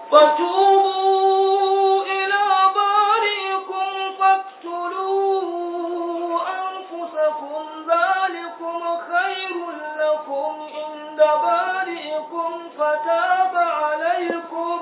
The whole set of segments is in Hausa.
فتوبوا إلى بارئكم فاقتلوا أنفسكم ذلكم خير لكم عند بارئكم فتاب عليكم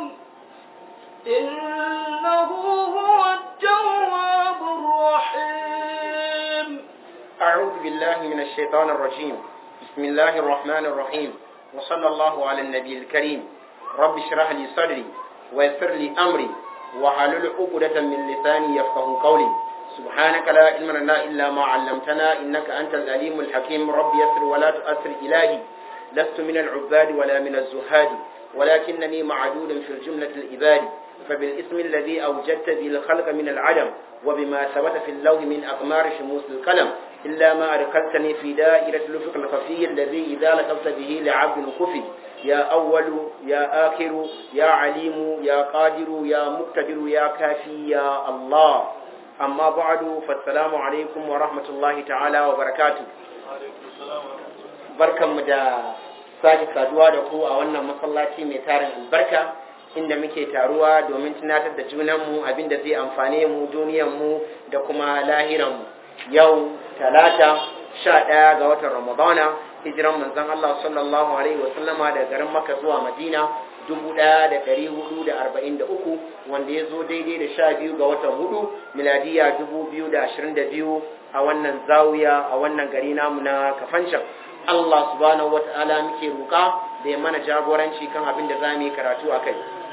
إنه هو التواب الرحيم أعوذ بالله من الشيطان الرجيم بسم الله الرحمن الرحيم وصلى الله على النبي الكريم رب اشرح لي صدري ويسر لي أمري وحلل عقدة من لساني يفقه قولي سبحانك لا علم لنا إلا ما علمتنا إنك أنت العليم الحكيم رب يسر ولا تؤثر إلهي لست من العباد ولا من الزهاد ولكنني معدود في الجملة العباد فبالاسم الذي أوجدت به الخلق من العدم وبما ثبت في اللوح من أقمار شموس القلم إلا ما أدخلتني في دائرة الأفق الخفي الذي إذا لقبت به لعبد خفي يا أول يا آخر يا عليم يا قادر يا مقتدر يا كافي يا الله أما بعد فالسلام عليكم ورحمة الله تعالى وبركاته barkanmu da sake saduwa da ku a wannan masallaci mai tarin albarka inda muke taruwa domin tunatar da junanmu abin da zai amfane mu duniyanmu da kuma lahiranmu yau talata sha ɗaya ga watan ramadana hijiran manzon Allah sallallahu alaihi wa sallama daga garin Makka zuwa Madina dubu ɗaya da ɗari hudu da arba'in da uku wanda ya zo daidai da sha biyu ga watan hudu miladiya dubu biyu da ashirin da biyu a wannan zawiya a wannan gari namu na kafancan Allah subhanahu wa ta'ala muke roƙa da ya mana jagoranci kan abin da za mu yi karatu a kai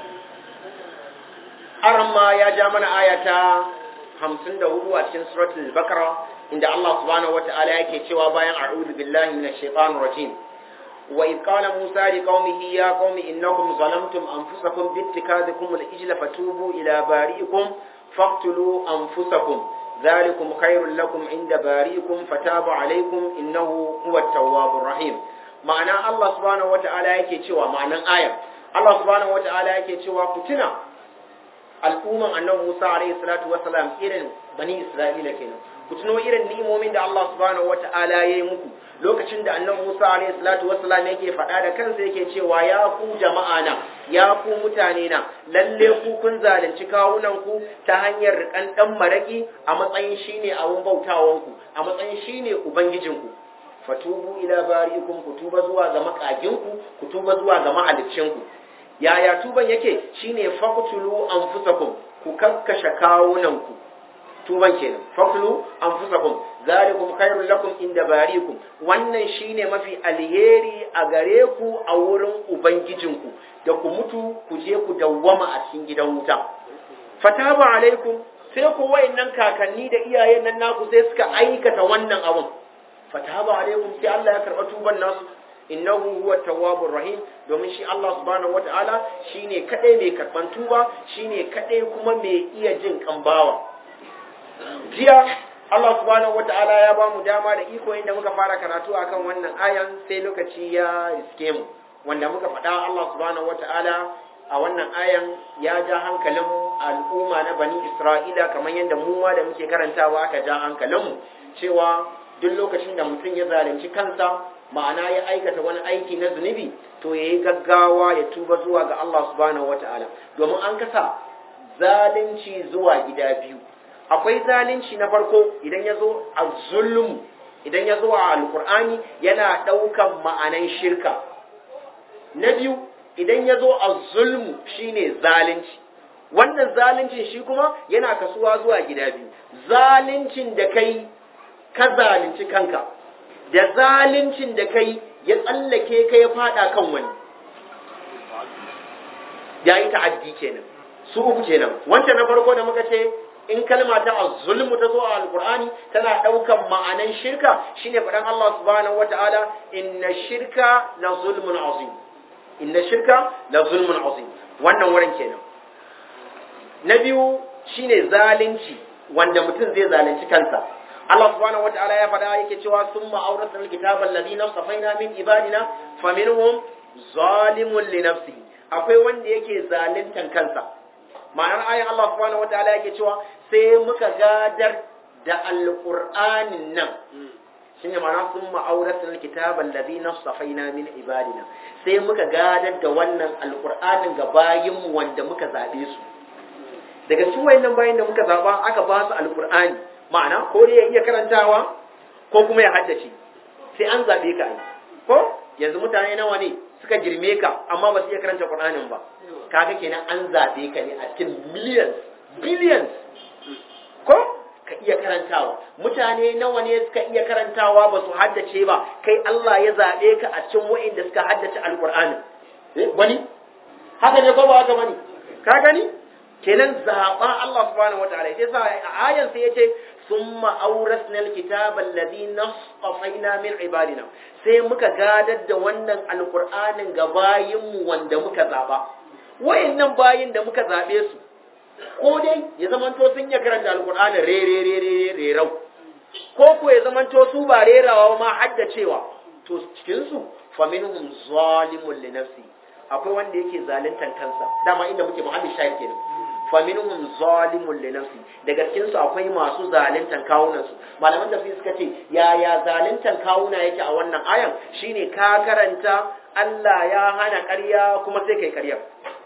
Arma ya ja mana ayata hamsin da hudu a cikin suratul bakara inda Allah subhanahu wata'ala yake cewa bayan a'udhu billahi minash shaitanir rajim wa idh qala musa li qaumihi ya qaumi innakum zalamtum anfusakum bi ittikadikum al-ijla fatubu ila bari'ikum faqtulu anfusakum dhalikum khairul lakum inda bari'ikum fataba alaykum innahu huwa at-tawwabur rahim ma'ana Allah subhanahu wata'ala yake cewa ma'anan aya Allah subhanahu wata'ala yake cewa ku tuna al'umman annabi Musa alaihi salatu wassalam irin bani Isra'ila kenan ku tuno irin ni'imomin da Allah subhanahu wata'ala ya yi muku lokacin da annabi Musa alaihi salatu wassalam yake faɗa da kansa yake cewa ya ku jama'a na ya ku mutane na lalle ku kun zalunci kawunan ku ta hanyar rikan dan maraki a matsayin shine abun bautawan ku a matsayin shine ubangijin ku fatubu ila bari'ikum ku tuba zuwa ga makagin ku ku tuba zuwa ga mahaliccin ku yaya tuban yake shine faqtulu anfusakum ku kakkashe kawunanku tuban kenan faqtulu anfusakum zalikum khairul lakum inda barikum wannan shine mafi alheri a gare ku a wurin ubangijinku da ku mutu ku je ku dawwama a cikin gidan wuta fataba alaikum sai ku wayannan kakanni da iyayen nan naku sai suka aikata wannan abun fataba alaikum sai Allah ya karba tuban nasu innahu huwa tawwabur rahim domin shi Allah subhanahu wataala shine kadai mai karban tuba shine kadai kuma mai iya jin kambawa jiya Allah subhanahu wataala ya ba mu dama da iko inda muka fara karatu akan wannan ayan sai lokaci ya riske mu wanda muka faɗa Allah subhanahu wataala a wannan ayan ya ja hankalin al'umma na bani Isra'ila kamar yadda mu ma da muke karantawa aka ja hankalinmu cewa duk lokacin da mutum ya zalunci kansa ma'ana ya aikata wani aiki na zunubi to ya yi gaggawa ya tuba zuwa ga Allah subhanahu wata'ala domin an kasa zalunci zuwa gida biyu akwai zalunci na farko idan ya zo a zulum idan ya zo a alkur'ani yana ɗaukan ma'anan shirka na biyu idan ya zo a zulmu shine zalunci wannan zaluncin shi kuma yana kasuwa zuwa gida biyu zaluncin da kai ka zalunci kanka da zaluncin da kai ya tsallake ka ya fada kan wani ya yi ta'addi kenan su uku kenan wancan na farko da muka ce in kalma ta zulmu ta zo a alkur'ani tana daukan ma'anan shirka shine faɗan Allah subhanahu wata'ala inna shirka la zulmun azim inna shirka la zulmun azim wannan wurin kenan na biyu shine zalunci wanda mutum zai zalunci kansa Allah subhanahu wataala ya faɗa yake cewa summa awrasna alkitaba alladhina safaina min ibadina faminhum zalimun li nafsihi akwai wanda yake zaluntan kansa ma'anar ayin Allah subhanahu wataala yake cewa sai muka gadar da alqur'anin nan shine ma'ana sun ma'auratul kitaban ladina safaina min ibadina sai muka gadar da wannan alqur'anin ga bayin mu wanda muka zabe su daga cikin wayannan bayin da muka zaba aka ba su alqur'ani ma'ana ko dai ya iya karantawa ko kuma ya haddace sai an zabe ka ai ko yanzu mutane nawa ne suka girme ka amma ba su iya karanta qur'anin ba kaga kenan an zabe ka ne a cikin millions billions ko ka iya karantawa mutane nawa ne suka iya karantawa ba su haddace ba kai Allah ya zaɓe ka a cikin wa'inda suka haddace alƙur'ani wani haka ne ko ba haka bane ka gani kenan zaɓa Allah subhanahu wataala sai sa a ayan sai yace summa awrasna alkitaba alladhi nasfaina min ibadina sai muka gadar da wannan alƙur'anin ga bayinmu wanda muka zaɓa wa'annan bayin da muka zaɓe su ko dai ya zamanto sun iya karanta alkur'ani rere rere rerau ko ko ya zamanto su ba rerawa ma haddacewa to cikin su fa minhum zalimun li nafsi akwai wanda yake zaluntan kansa dama inda muke muhalli shahid kenan fa minhum zalimun li nafsi daga cikin su akwai masu zaluntan kawunan su malaman tafsir suka ce yaya zaluntan kawuna yake a wannan ayan shine ka karanta Allah ya hana ƙarya kuma sai kai ƙarya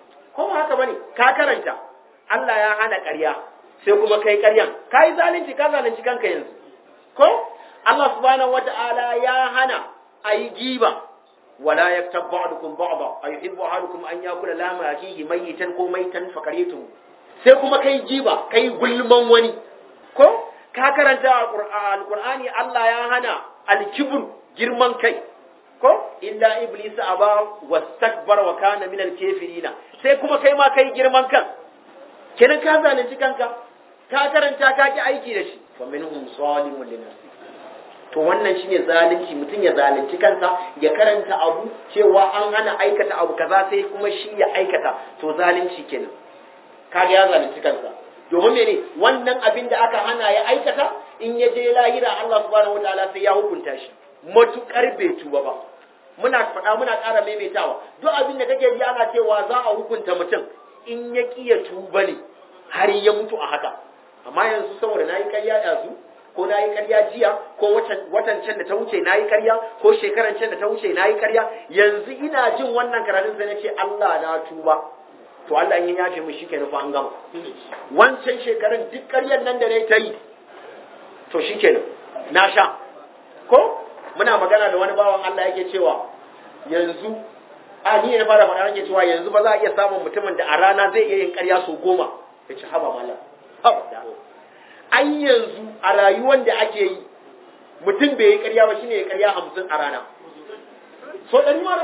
ko ba haka bane ka karanta Allah ya hana ƙarya sai kuma kai ƙaryan ka yi zalunci ka zalunci kanka yanzu ko Allah subhanahu wata'ala ya hana a yi giba wala yaktab ba'dukum ba'da ayuhibbu ahadukum an yakula lama akihi mayitan ko maitan fakaritum sai kuma kai giba kai gulman wani ko ka karanta alqur'ani Allah ya hana alkibr girman kai ko illa iblis aba wastakbara wa kana min alkafirina sai kuma kai ma kai girman kan kenan ka zalunci kanka ka karanta ka ki aiki da shi fa minhum zalimun li nafsi to wannan shine zalunci mutum ya zalunci kansa ya karanta abu cewa an hana aikata abu kaza sai kuma shi ya aikata to zalunci kenan kaga ya zalunci kansa domin mene wannan abin da aka hana ya aikata in ya je lahira Allah subhanahu wataala sai ya hukunta shi matukar bai tuba ba muna faɗa muna ƙara maimaitawa duk abin da kake ji ana cewa za a hukunta mutum in ya kiya tuba ne har ya mutu a haka amma yanzu saboda na yi karya yanzu ko na yi karya jiya ko watan can da ta wuce na yi karya ko shekaran can da ta wuce na yi karya yanzu ina jin wannan karatun sai na ce Allah na tuba to Allah in ya yafe mu shike nufa an gama wancan shekaran duk karyar nan da na ta yi to shikenan na sha ko muna magana da wani bawan Allah yake cewa yanzu a ni ne fara faɗa nake cewa yanzu ba za a iya samun mutumin da a rana zai iya yin ƙarya sau goma ya ci haba mala haba da an yanzu a rayuwar da ake yi mutum bai yi ƙarya ba shine ya ƙarya hamsin a rana so ɗari mara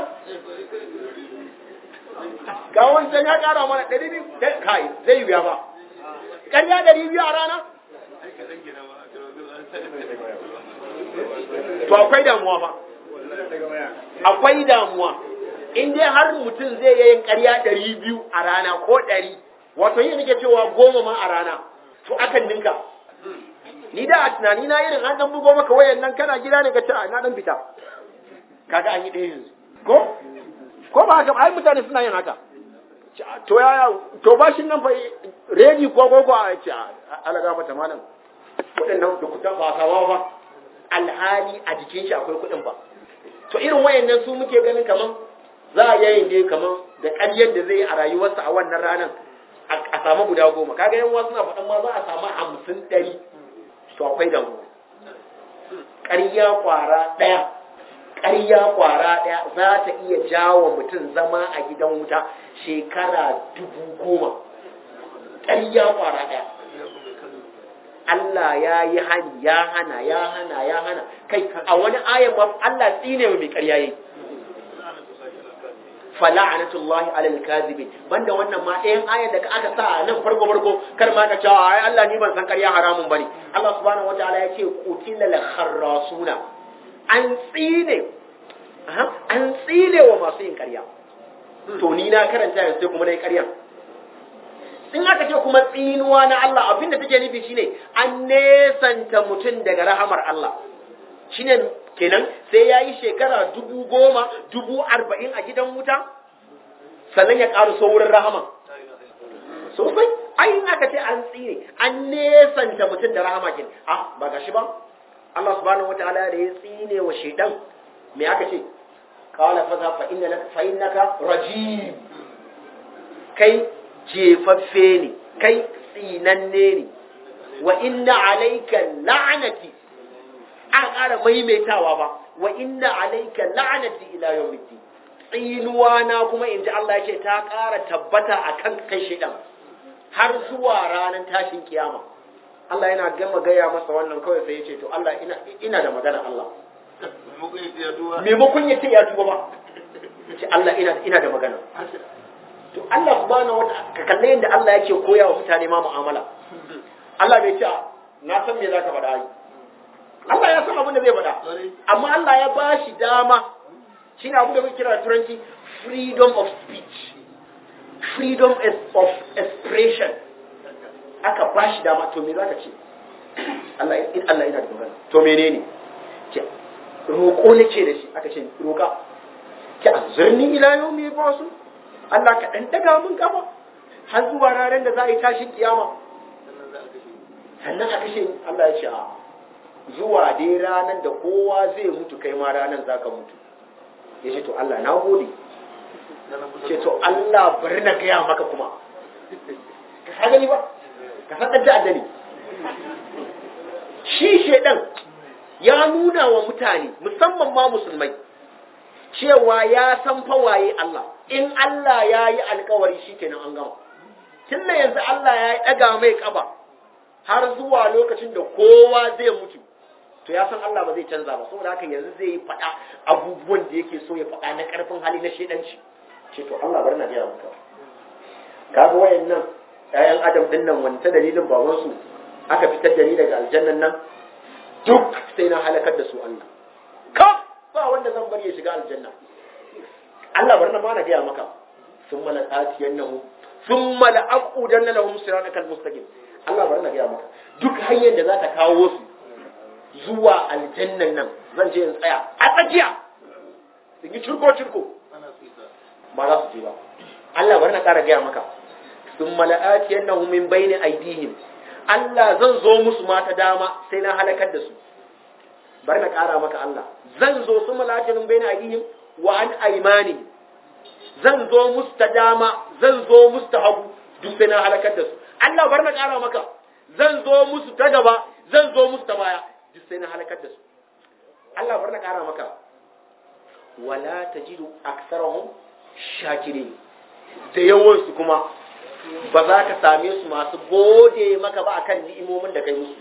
ga wancan ya ƙara mana ɗari biyu kai zai yi ba ƙarya ɗari biyu a rana to akwai damuwa fa akwai damuwa in dai har mutum zai yi yin ƙarya ɗari biyu a rana ko ɗari wato yin nake cewa goma ma a rana to akan ninka ni da a tunani na irin an dan bugo maka wayan nan kana gida ne ka ce na dan fita kaga an yi ɗaya yanzu ko ko ba haka ai mutane suna yin haka to ya to bashin nan fa redi ko ko ko a ce ala ga mata malam waɗannan da kuta ba sawa ba alhali a jikin shi akwai kuɗin ba to irin wayannan su muke ganin kaman za a yayin dai kaman da ƙaryar da zai yi a rayuwarsa a wannan ranar a samu guda goma kaga yan wasu na faɗin ma za a samu hamsin ɗari to akwai damu ƙarya ƙwara ɗaya ƙarya ƙwara ɗaya za ta iya jawo mutum zama a gidan wuta shekara dubu goma ƙarya ƙwara ɗaya Allah ya yi hani ya hana ya hana ya hana kai a wani ayan ma Allah tsine mai ƙarya yi fala'anatullahi alal kadhibin banda wannan ma ɗayan ayan da aka sa a nan farko farko kar ma ka cewa ai Allah ni ban san ƙarya haramun bane Allah subhanahu wataala ya ce qutilal kharrasuna an tsine an tsine wa masu yin ƙarya to ni na karanta yanzu sai kuma nayi ƙarya in aka ce kuma tsinuwa na Allah abinda take nufi shine an nesanta mutum daga rahamar Allah shine kenan sai ya yi shekara dubu goma dubu arba'in a gidan wuta sannan ya ƙaru saurin rahama sosai ai aka ce an tsire an nesanta mutum da rahama kin ah ba gashi ba Allah subhanahu wataala da ya tsine wa shaidan me aka ce qala fa fa inna fa innaka rajim kai jefaffe ne kai tsinanne ne wa inna alayka la'nati an ƙara maimaitawa ba wa inna alayka la'nati ila yawmiddin tsinuwa na kuma inji Allah ya ce ta ƙara tabbata akan kai shaidan har zuwa ranar tashin kiyama Allah yana gama gaya masa wannan kawai sai ya ce to Allah ina ina da magana Allah maimakon ya ce ya tuba ba ce Allah ina ina da magana to Allah subhanahu wata ka kalle yadda Allah yake koya wa mutane ma mu'amala Allah bai ce na san me zaka faɗa yi Allah ya san abin da zai faɗa amma Allah ya bashi dama shine abin da muke kira turanci freedom of speech freedom of expression aka bashi dama to me zaka ce Allah in Allah yana da magana to menene ce roƙo nake da shi aka ce roƙa ki azurni ila yawmi basu Allah ka dan daga mun kafa har zuwa ranar da za a yi tashin kiyama sannan a kashe Allah ya ce a zuwa dai ranar da kowa zai mutu kai ma ranar za ka mutu ya ce to Allah na gode ce to Allah bari na gaya maka kuma ka sa gani ba ka san da addani shi shedan ya nuna wa mutane musamman ma musulmai cewa ya san fawaye Allah in Allah ya yi alkawari shi kenan an gama tun da yanzu Allah ya yi ɗaga mai ƙaba har zuwa lokacin da kowa zai mutu to ya san Allah ba zai canza ba saboda haka yanzu zai yi faɗa abubuwan da yake so ya faɗa na ƙarfin hali na shedanci ce to Allah bari na gaya maka kaga wayannan ƴaƴan adam din nan wanta dalilin babansu aka fitar da ni daga aljannan nan duk sai na halakar da su Allah kaf ba wanda zan bari ya shiga aljanna Allah bari na ma na gaya maka sun mala tatiyannahu sun mala aqudanna lahum siratal mustaqim Allah bari na gaya maka duk hanyar da za ta kawo su zuwa aljannan nan zan je in tsaya a tsakiya in yi cirko cirko ba za su je ba Allah bari na ƙara gaya maka sun mala'ati yannahu min bayni aidihim Allah zan zo musu ma ta dama sai na halakar da su bari na ƙara maka Allah zan zo su mala'ati min bayni aidihim wa an aymanihim zan zo musu ta dama zan zo musu ta hagu duk sai na halakar da su Allah bari na ƙara maka zan zo musu ta gaba zan zo musu ta baya duk sai na halakar da su Allah bari na ƙara maka wala tajidu aksarahum shakirin da yawansu kuma ba za ka same su masu gode maka ba akan ni'imomin da kai musu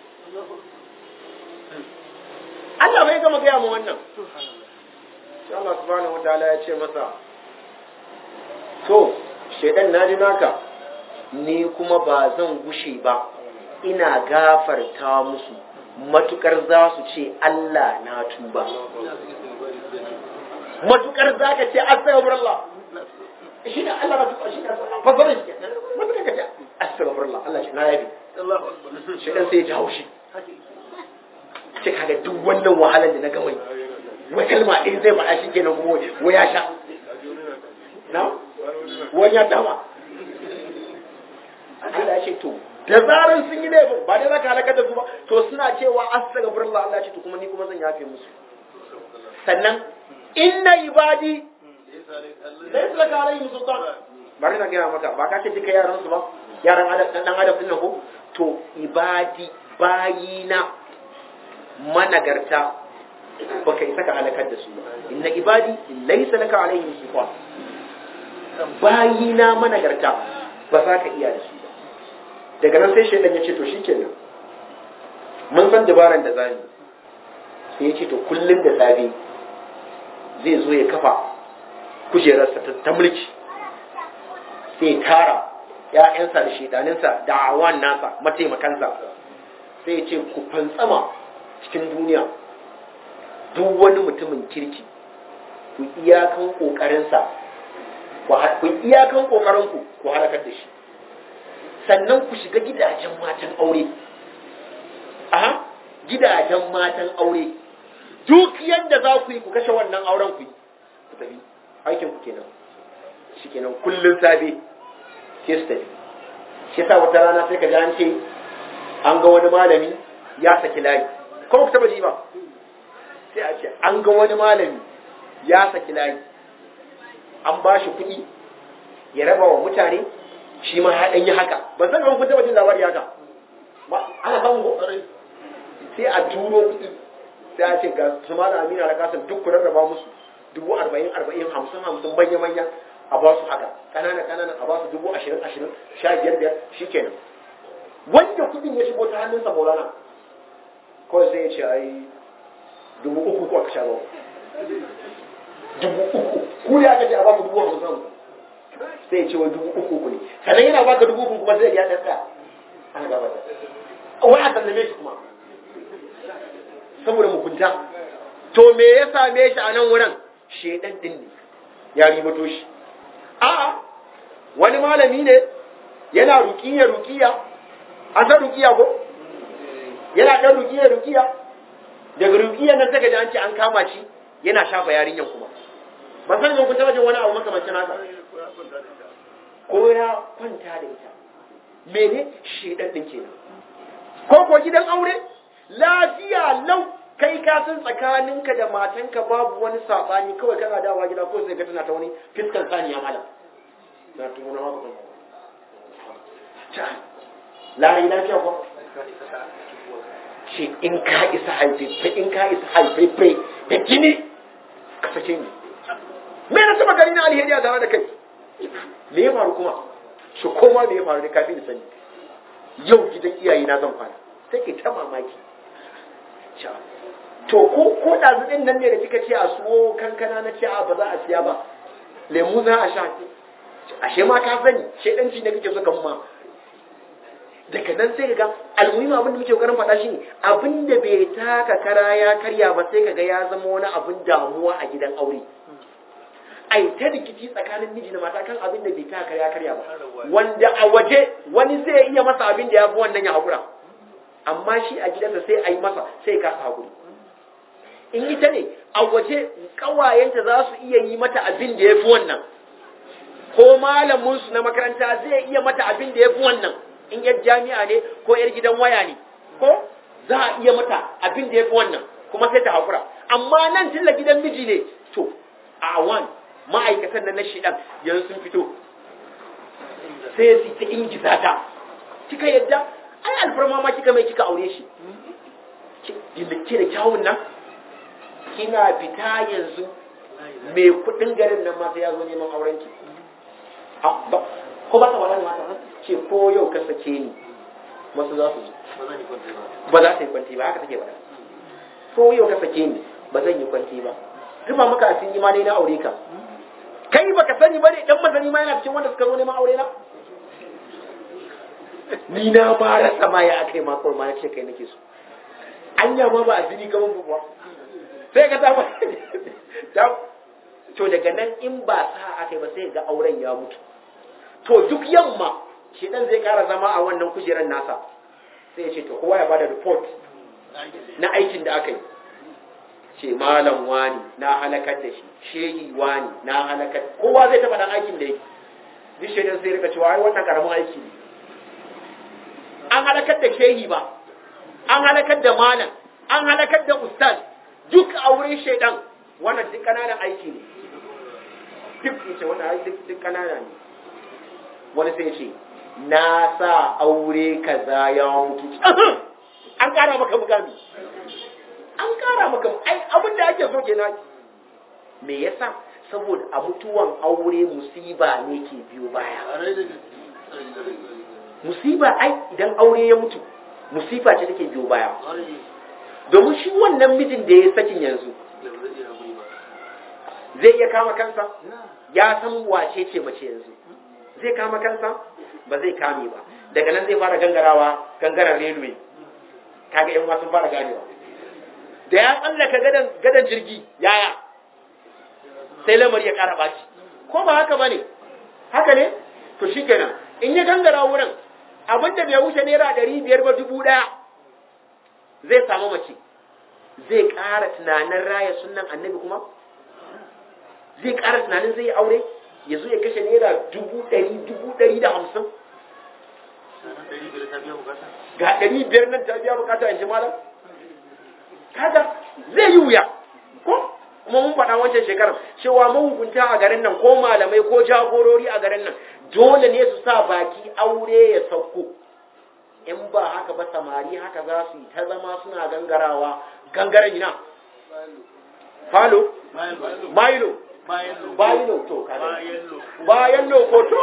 Allah bai gama gaya mu wannan sai Allah subhanahu wataala ya ce masa to shedan naji naka ni kuma ba zan gushe ba ina gafarta musu matukar za su ce Allah na tuba matukar za ka ce astaghfirullah shi ne Allah na tuba shi ne fasarin shi matukar ka ce astaghfirullah Allah shi na yabi shi dan sai ya ji haushi ce kaga duk wannan wahalar da na ga wai wai kalma ɗin zai faɗa shi kenan kuma wai ya sha na wani ya dama Allah ya ce to da zaran sun yi laifin ba dai zaka halakar da su ba to suna cewa astaghfirullah Allah ya ce to kuma ni kuma zan yafe musu sannan inna ibadi laysa laka alayhi sultan bari na gaya maka ba ka ce duka yaran su ba yaran adam dan adam din nan ko to ibadi bayina managarta baka isa ka halakar da su ba inna ibadi laysa laka alayhi sultan bayina managarta ba za ka iya da su ba daga nan sai shaidan ya ce to shikenan mun san dabaran da zamu sai ya ce to kullum da safe zai zo ya kafa kujerarsa ta mulki sai ya tara ‘ya'yansa da shaidaninsa da awan nasa mataimakansa sai ya ce ku fantsama cikin duniya duk wani mutumin kirki ku iyakan ƙoƙarinsa ku iyakan ƙoƙarinku ku halakar da shi sannan ku shiga gidajen matan aure aha gidajen matan aure duk yadda za ku yi ku kashe wannan auren ku yi ku tafi aikin ku kenan shi kenan kullun safe ke su tafi shi yasa wata rana sai ka ji an ce an ga wani malami ya saki layi ko ku taba ji ba sai a ce an ga wani malami ya saki layi an ba shi kuɗi ya raba wa mutane shi ma ya ɗanyi haka ban san kun taba jin labari haka ba ana samun ko sai a turo kuɗi sai a ce ga su ma da amina da kasan duk ku rarraba musu dubu arba'in arba'in hamsin hamsin manya manya a ba su haka ƙanana ƙanana a ba su dubu ashirin ashirin sha biyar biyar shi kenan wanda kuɗin ya shigo ta hannunsa maulana kawai sai ya ce ai dubu uku ko aka sha ba dubu uku ku ya aka ce a ba ku dubu hamsin sai ya ce wa dubu uku ku ne sannan yana baka dubu uku kuma sai ya ɗan tsaya ana gaba da wai a sallame shi kuma saboda mugunta to me ya same shi a nan wurin shedan din ne ya ribato shi a'a wani malami ne yana rukiya rukiya an san rukiya ko yana dan rukiya rukiya daga rukiya nan saka ji an ce an kama shi yana shafa yarinyan kuma ban san kun taba jin wani abu makamancin haka ko ya kwanta da ita mene shedan din kenan ko ko gidan aure lafiya lau kai ka san tsakaninka da matanka babu wani sabani kawai kana dawa gida ko sai ka tana ta wani fiskan saniya malam na tuna ma ba ta lari lafiya ko shi in ka isa haife in ka isa haife da gini ka sake ni me na saba gari na alheri a tare da kai me ya faru kuma shi koma me ya faru da kafin da sani yau gidan iyaye na zan fara sai ke ta mamaki to ko ko ɗazu ɗin nan ne da kika ce a suwo kankana na ce a ba za a siya ba lemu za a sha ashe ma ka sani shedanci ne kake so kan ma daga nan sai ga almuhimmi abin da muke kokarin faɗa shine abin da bai taka kara ya karya ba sai kaga ya zama wani abin damuwa a gidan aure ai ta rikici tsakanin miji da mata kan abin da bai taka kara ya karya ba wanda a waje wani zai iya masa abin da ya fi wannan ya haƙura amma shi a gidansa sai a yi masa sai ka haƙuri in ita ne a waje ƙawayenta za su iya yi mata abin da ya fi wannan ko malaminsu na makaranta zai iya mata abin da ya fi wannan in yar jami'a ne ko yar gidan waya ne ko za a iya mata abin da ya fi wannan kuma sai ta haƙura amma nan tilla gidan miji ne to a awan ma'aikatan nan na shidan yanzu sun fito sai su ta ingiza ta kika yadda ai alfarma ma kika mai kika aure shi ke da kyawun nan kina fita yanzu mai kudin garin nan ma sai ya zo neman auren ki ko ba ka wala ne mata ce ko yau ka sake ni wasu za su zo ba za ta yi kwanti ba haka take ba ko yau ka sake ni ba zan yi kwanti ba rufa maka asiri ma dai na aure ka kai baka sani ba ne dan masani ma yana cikin wanda suka zo neman aure na ni na ba rasa ma ya aka yi makon ma na ce kai nake so anya ma ba a jini gaban ba sai ka ta ta to daga nan in ba sa aka yi ba sai ga auren ya mutu to duk yamma shi dan zai kara zama a wannan kujerar nasa sai ya ce to kowa ya bada report na aikin da aka yi ce malam wani na halakar da shi shehi wani na halakar kowa zai taba dan aikin da yake duk shaidan sai rika cewa ai wannan karamin aiki ne an halakar da shehi ba an halakar da malam an halakar da ustaz duk a wurin shaidan wannan duk kananan aiki ne duk ce wannan duk duk kanana ne wani sai ce na sa aure kaza ya mutu an kara maka mukami an kara maka ai abin da ake so kenan me yasa saboda a mutuwan aure musiba ne ke biyo baya musiba ai idan aure ya mutu musiba ce take biyo baya domin shi wannan mijin da ya sakin yanzu zai iya kama kansa ya san wace ce mace yanzu zai kama kansa ba zai kame ba daga nan zai fara gangarawa gangaren railway kaga yan wasu fara ganewa da ya tsallaka gadan gadan jirgi yaya sai lamari ya kara baci ko ba haka bane haka ne to shikenan in ya gangara wurin abinda bai wuce naira ɗari biyar ba dubu ɗaya zai samu mace zai ƙara tunanin raya sunan annabi kuma zai ƙara tunanin zai yi aure ya zo ya kashe naira dubu ɗari dubu ɗari da hamsin ga ɗari biyar nan ta biya bukata in ji malam kaga zai yi wuya ko kuma mun faɗa wancan shekarar cewa mahukunta a garin nan ko malamai ko jagorori a garin nan dole ne su sa baki aure ya sauko in ba haka ba samari haka za su yi ta zama suna gangarawa gangaren ina falo mailo bayilo to bayan lokoto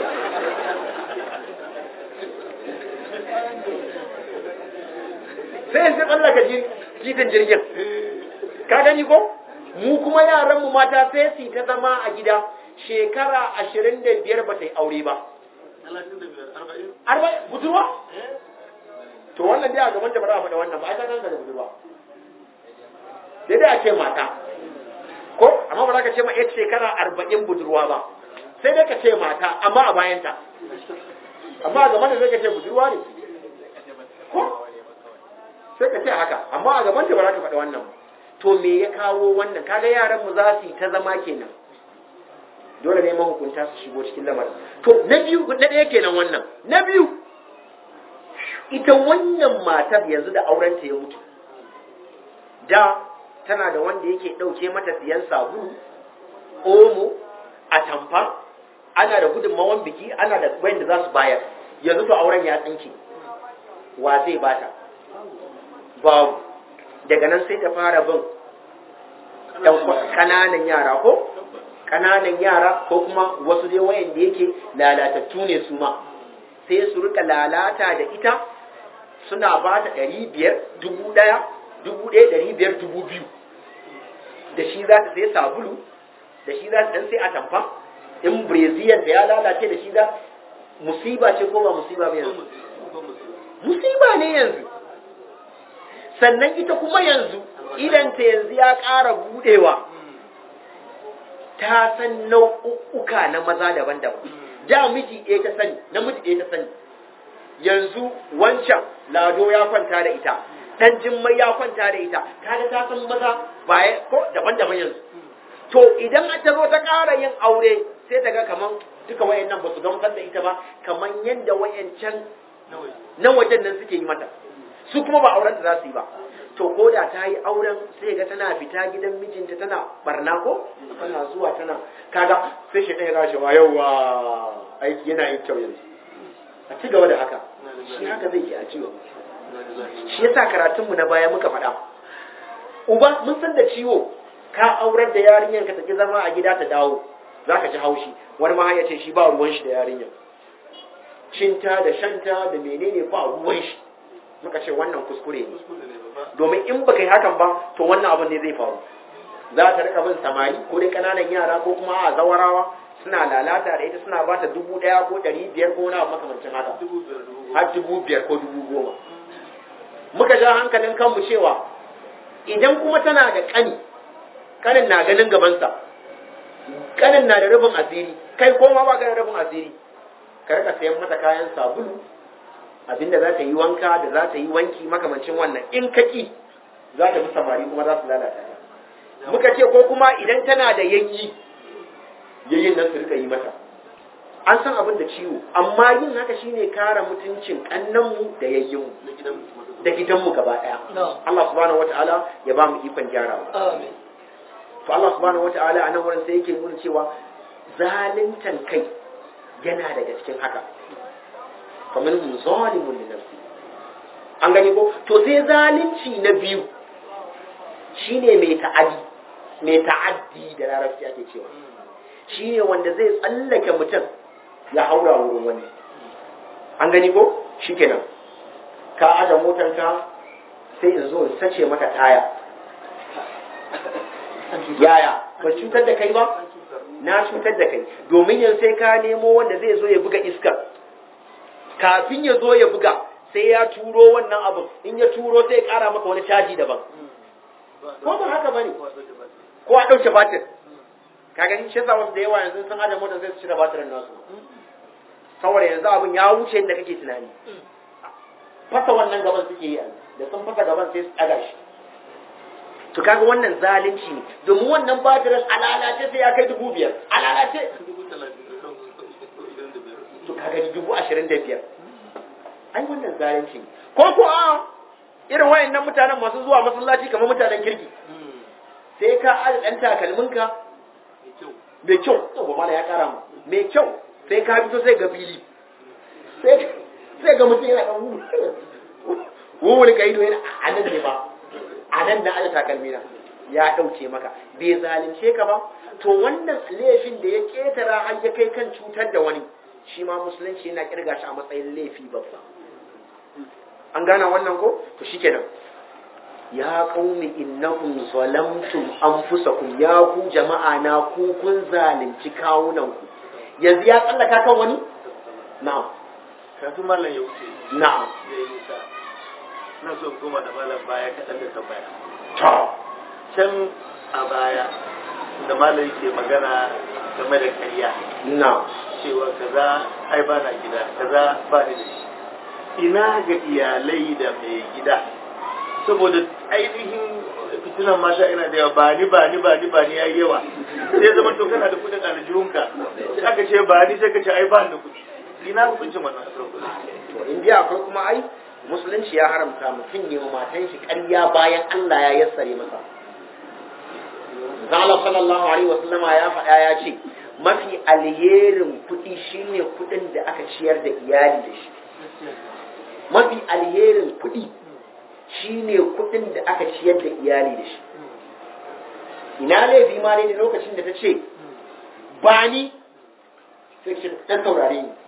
sai sai tsallaka jitin jirgin ka gani ko mu kuma yaranmu mata sai su ta zama a gida shekara ashirin da biyar ba ta yi aure ba arba'in budurwa to wannan dai a gaban da ba za a faɗa wannan ba a ta kanka da budurwa daidai a ce mata ko amma ba za ka ce ma yar shekara arba'in budurwa ba sai dai ka ce mata amma a bayanta amma a gaban da zai ka ce budurwa ne ko sai ka ce haka amma a gaban da ba za ka faɗa wannan ba to me ya kawo wannan kaga yaran mu za su yi ta zama kenan dole ne mahukunta su shigo cikin lamarin to na biyu na ɗaya kenan wannan na biyu ita wannan matar yanzu da aurenta ya mutu da tana da wanda yake ɗauke mata siyan sabulu omo a tamfa ana da gudunmawan biki ana da wanda za su bayar yanzu to auren ya tsinke wa zai bata babu daga nan sai ta fara bin kananan yara ko kananan yara ko kuma wasu dai wayanda yake lalatattu ne su ma sai su rika lalata da ita suna ba ta ɗari biyar dubu ɗaya dubu ɗaya ɗari biyar dubu biyu da shi za ta sai sabulu da shi za ta ɗan sai atamfa in brazilian da ya lalace da shi za musiba ce ko ba musiba ba yanzu musiba ne yanzu sannan ita kuma yanzu idanta yanzu ya ƙara buɗewa ta san nau'uka na maza daban-daban da miji ɗaya ta sani namiji ɗaya ta sani yanzu wancan lado ya kwanta da ita dan jimmai ya kwanta da ita kaga ta san maza baya ko daban-daban yanzu to idan ta zo ta ƙara yin aure sai ta ga kaman duka wayannan ba su gamsar da ita ba kaman yadda wayancan na wajen nan suke yi mata su kuma ba auren da za su yi ba to ko da ta yi auren sai ga tana fita gidan mijinta tana barna ko tana zuwa tana kaga sai shi ɗaya gashi wa yawa aiki yana yin kyau yanzu a ci gaba da haka shi haka zai ke a ciwo shi yasa karatunmu na baya muka faɗa uba mun san da ciwo ka aurar da yarinyar ka tafi zama a gida ta dawo za ka ji haushi wani ma ya ce shi ba ruwan shi da yarinyar cinta da shanta da menene ba ruwan shi muka ce wannan kuskure ne domin in baka yi hakan ba to wannan abin ne zai faru za ta rika bin samari ko dai kananan yara ko kuma a zawarawa suna lalata da ita suna ba ta dubu ɗaya ko ɗari biyar ko wani abu makamancin haka har dubu biyar ko dubu goma muka ja hankalin kanmu cewa idan kuma tana da ƙani ƙanin na ganin gabansa ƙanin na da rufin asiri kai ko ma ba ka da rufin asiri ka rika sayan mata kayan sabulu abinda za ta yi wanka da za ta yi wanki makamancin wannan in ka ƙi za ta fi samari kuma za su lalata ta muka ce ko kuma idan tana da yanyi yayin nan su rika yi mata an san abin da ciwo amma yin haka shine kare mutuncin kannanmu da yayyinmu da gidanmu gaba daya Allah subhanahu wataala ya ba mu ikon gyarawa Amin. to Allah subhanahu wataala a nan wurin sai yake nuna cewa zaluntan kai yana daga cikin haka kamar mu zalimun li nafsi an gani ko to sai zalunci na biyu shine mai ta'adi mai ta'addi da larabci ake cewa shine wanda zai tsallake mutum ya haura wurin wani an gani ko shikenan ka aje motarka sai in zo in sace maka taya yaya ba cutar da kai ba na cutar da kai domin yanzu sai ka nemo wanda zai zo ya buga iskar kafin ya zo ya buga sai ya turo wannan abin in ya turo sai ya kara maka wani caji daban ko ba haka bane ko a ɗauke batir ka gani shi yasa wasu da yawa yanzu sun aje motar sai su cire batirin nasu saboda yanzu abin ya wuce inda kake tunani fasa wannan gaban suke yi da sun fasa gaban sai su ɗaga shi to kaga wannan zalunci ne domin wannan batirin alalace sai ya kai dubu biyar alalace to kaga dubu ashirin da biyar ai wannan zalunci ne ko ko a irin wayannan mutanen masu zuwa masallaci kamar mutanen kirki sai ka aje dan takalminka mai kyau to ba mala ya kara mu mai kyau sai ka fito sai ga fili sai sai ga mutum yana dan wuwul kai do yana anan ne ba anan na aje takalmi na ya dauke maka bai zalunce ka ba to wannan laifin da ya ketara har ya kai kan cutar da wani shi ma musulunci yana kirga shi a matsayin laifi babba an gana wannan ko to shikenan ya qaumi innakum zalamtum anfusakum ya ku jama'a na ku kun zalunci kawunan ku yanzu ya tsallaka kan wani na'am kafin malam ya wuce na'am ya yi nisa na so koma da malam baya kaɗan da tambaya to can a baya da malam yake magana game da karya na'am cewa kaza ai ba na gida kaza ba ni da shi ina ga iyalai da mai gida saboda ainihin fitinan masha ina da yawa ba ni ba ni ba ni ba ni yayi yawa sai zama to kana da kudin aljihunka sai aka ce ba ni sai ka ce ai ba ni da kudi ina hukuncin wannan asar kudi to in dai akwai kuma ai musulunci ya haramta mutum ne wa matan shi ƙarya bayan Allah ya yassare masa Allah sallallahu alaihi wasallama ya faɗa ya ce mafi alherin kuɗi shine kuɗin da aka ciyar da iyali da shi mafi alherin kuɗi shine kuɗin da aka ciyar da iyali da shi ina laifi ma ne da lokacin da ta ce ba ni sai ce dan saurare ni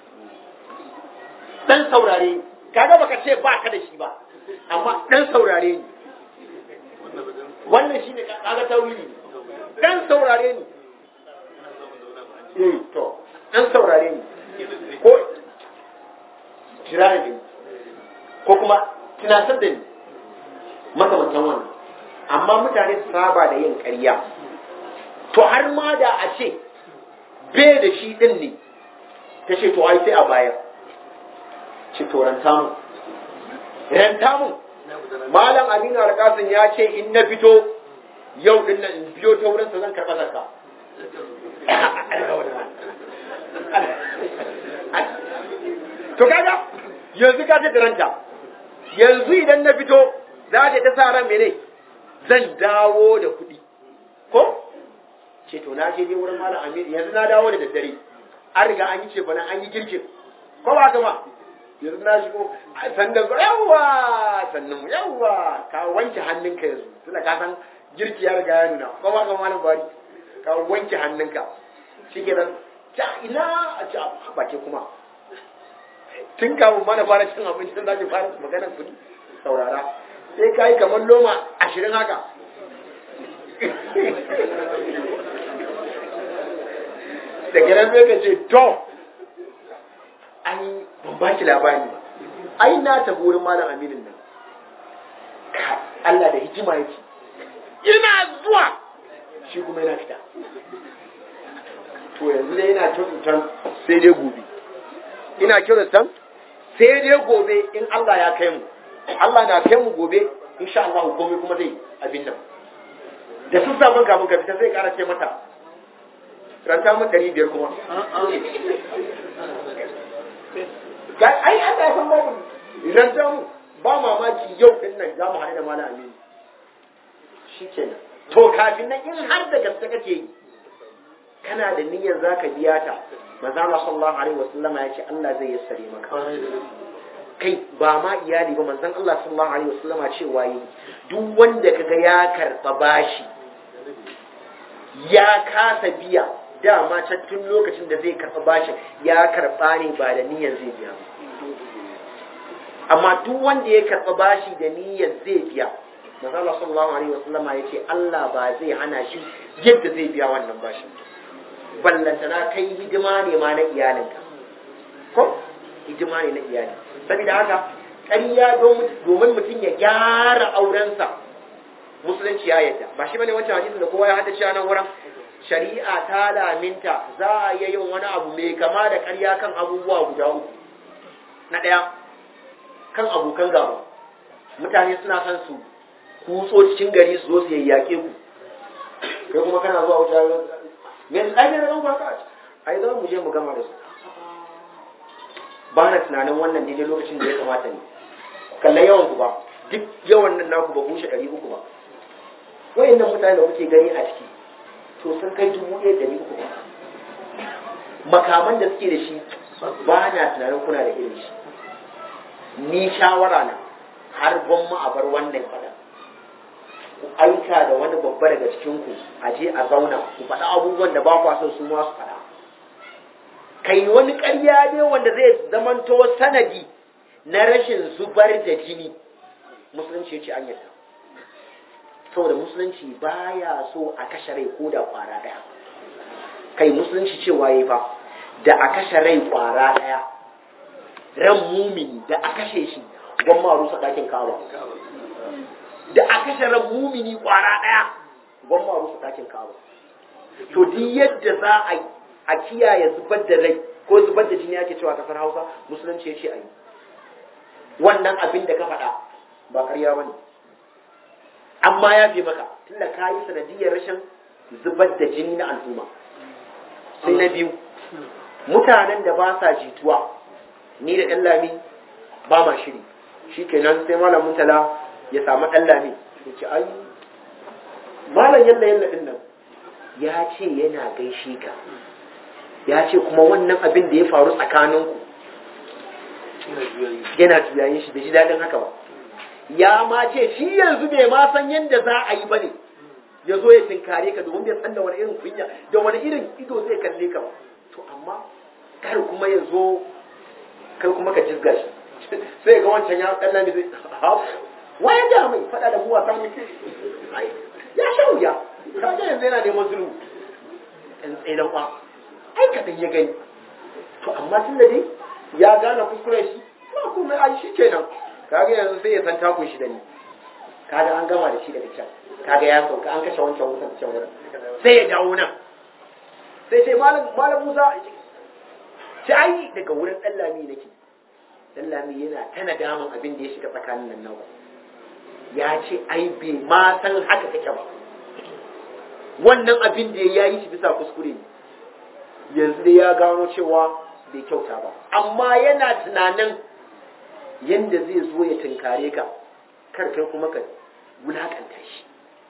dan saurare ni kaga baka ce ba ka da shi ba amma dan saurare ni wannan shine kaga tawili dan saurare ni eh to dan saurare ni ko jira da ni ko kuma tunatar da ni makamantan wannan amma mutane su saba da yin ƙarya to har ma da a ce bai da shi din ne ta ce to ai sai a bayar ce to ranta mu ranta mu malam aminu alƙasin ya ce in na fito yau din nan in biyo ta wurinsa zan karɓa zakka to kaga yanzu ka ce ranta yanzu idan na fito za ta ta sa ran mene zan dawo da kuɗi ko ce to na je dai wurin malam aminu yanzu na dawo da daddare an riga an yi ce bana an yi girkin ko ba ka ma yanzu na shigo sannan zo yawwa sannan mu yawwa ka wanke hannunka yanzu tunda ka san girki ya riga ya nuna ko ba ka malam bari ka wanke hannunka shikenan ta ina a ci ba ke kuma tun kafin mana fara cin abincin za ki fara maganar kuɗi saurara sai ka yi kamar loma ashirin haka daga nan sai ka ce to ai ban ba ki labari ba ai na tafi wurin malam aminin nan Ka- Allah da hikima yake ina zuwa shi kuma yana fita to yanzu dai yana kyautatan sai dai gobe ina kyautatan sai dai gobe in Allah ya kai mu Allah na kai mu gobe insha Allah komai kuma zai abin nan da sun sabon kafin ka fita sai kara ce mata ranta mun ɗari biyar kuma ga ai Allah ya san babu ranta mu ba mamaki yau din nan za mu haɗu da malam Aminu shikenan to kafin nan in har da gaske kake yi kana da niyyar zaka biya ta manzo Allah sallallahu alaihi wasallam ya ce Allah zai yassare maka kai ba ma iyali ba manzon Allah sallallahu alaihi wasallam cewa yi duk wanda kaga ya karba bashi ya kasa biya dama can tun lokacin da zai karba bashin ya karba ne ba da niyyar zai biya ba. amma duk wanda ya karba bashi da niyyar zai biya manzon Allah sallallahu alaihi wasallam ya ce Allah ba zai hana shi yadda zai biya wannan bashin ballantana kai hidima ne ma na iyalinka ko hidima ne na iyali saboda haka ƙarya domin mutum ya gyara aurensa musulunci ya yadda ba shi bane wancan hadisin da kowa ya haddace a nan wurin shari'a ta laminta za a iya yin wani abu mai kama da ƙarya kan abubuwa guda uku na ɗaya kan abokan gaba mutane suna son su kutso cikin gari su zo su yayyake ku kai kuma kana zuwa wuta me ai ne ran baka ai za mu je mu gama da su ba na tunanin wannan daidai lokacin da ya kamata ne kalla yawan ku ba duk yawan nan naku ba bushe ɗari uku ba wayannan mutane da kuke gani a ciki to sun kai dubu ɗaya ɗari uku ba makaman da suke da shi ba na tunanin kuna da irin shi ni shawara na har gwamma a bar wannan faɗa ku aika da wani babba daga cikinku a je a zauna ku faɗa abubuwan da ba kwa so su ma su faɗa kai wani ƙarya ne wanda zai zamanto sanadi na rashin zubar da jini musulunci ya ce an yadda saboda musulunci baya so a kashe rai ko da kwara ɗaya kai musulunci cewa yi fa da a kashe rai kwara ɗaya ran mumini da a kashe shi gwamma rusa ɗakin kawo da a kashe ran mumini kwara ɗaya gwamma rusa ɗakin kawo to duk yadda za a yi a kiyaye zubar da rai ko zubar da jini ake cewa kasar hausa musulunci ya ce a yi wannan abin da ka faɗa ba ƙarya ba ne amma ya fi maka tunda ka yi sanadiyar rashin zubar da jini na al'umma sai na biyu mutanen da ba sa jituwa ni da ɗan lami ba ma shiri shi kenan sai malam mutala ya samu ɗan lami ya ce ai malam yalla yalla ɗin nan ya ce yana gaishe ka ya ce kuma wannan abin da ya faru tsakaninku yana juyayin shi da ji daɗin haka ba ya ma ce shi yanzu bai ma san yadda za a yi ba ne ya zo ya tinkare ka domin bai san da wani irin kunya da wani irin ido zai kalle ka ba to amma kar kuma ya zo kai kuma ka jizga shi sai ga wancan ya ɗan lami zai waye da mai faɗa da mu wasa muke ya sha wuya kaga yanzu yana neman zulu ɗan tsaidan kwa ai kaɗan ya gani to amma tun da dai ya gane kuskuren shi ba kuma ai shi kenan kaga yanzu sai ya san takun shi da ni kaga an gama da shi daga can kaga ya sauka an kashe wancan wutan can wurin sai ya dawo nan sai ce malam malam Musa ce ai daga wurin Dallami nake Dallami yana ta nadaman abin da ya shiga tsakanin nan nawa ya ce ai bai ma san haka kake ba wannan abin da ya yi shi bisa kuskure ne yanzu dai ya gano cewa bai kyauta ba amma yana tunanin yanda zai zo ya tunkare ka kar kai kuma ka wulakanta shi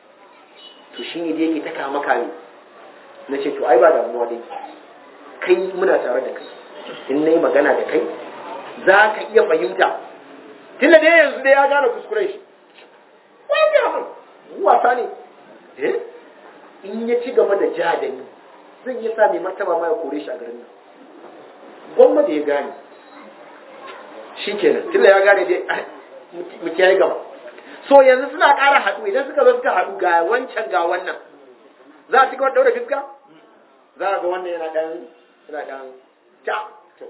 to shi ne da yake ta kama kame na ce to ai ba damuwa dai kai muna tare da kai in na yi magana da kai za ka iya fahimta tun da dai yanzu dai ya gane kuskuren shi wani abin wasa ne eh in ya ci gaba da ja da ni zan yi sa mai martaba ma ya kore shi a garin nan gwamma da ya gane shi kenan tunda ya gane dai mu kiyaye gaba so yanzu suna ƙara haɗu idan suka zo suka haɗu ga wancan ga wannan za a ci gaba daura fiska za a ga wannan yana ɗan yana ɗan ta to